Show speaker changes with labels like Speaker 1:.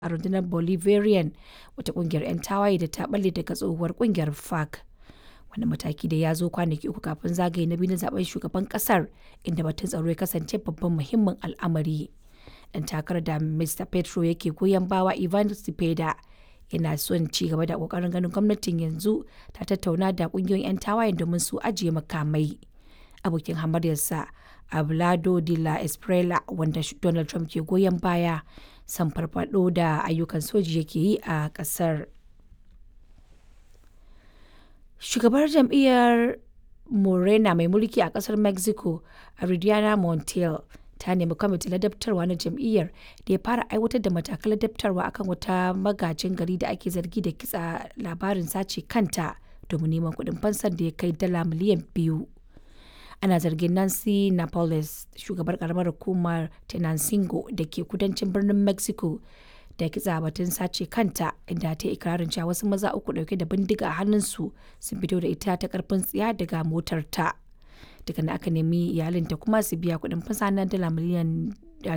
Speaker 1: a rundunar Bolivarian wata ƙungiyar 'yan tawaye da ta ɓalle daga tsohuwar ƙungiyar FARC. Wani mataki da ya zo kwanaki uku kafin zagaye na biyu na zaben shugaban ƙasar inda batun tsaro ya kasance babban muhimmin al'amari. Ɗan takarar da Mr. Petro yake goyon bawa Ivan Cepeda yana son ci gaba da ƙoƙarin ganin gwamnatin yanzu ta tattauna da ƙungiyoyin 'yan tawayen domin su ajiye makamai. Abokin hamayyarsa Abelardo de la Espriella wanda Donald Trump ke goyon baya san farfado da ayyukan soji yake yi a ƙasar. Shugabar jam'iyyar Morena mai mulki a ƙasar Mexico, Adriana Montiel, ta nemi kwamitin ladabtarwa na jam'iyyar da ya fara aiwatar da matakan ladabtarwa akan wata magajin gari da ake zargi da kitsa labarin sace kanta domin neman kuɗin fansar da ya kai dala miliyan biyu. Ana zargin Nancy Napoles, shugabar karamar hukumar Tenancingo da ke kudancin birnin Mexico, da kitsa batun sace kanta inda ta yi ikirarin cewa wasu maza uku dauke da bindiga a hannunsu sun fito da ita ta karfin tsiya daga motar ta. Daga aka nemi iyalinta kuma su biya kuɗin fasa na dala miliyan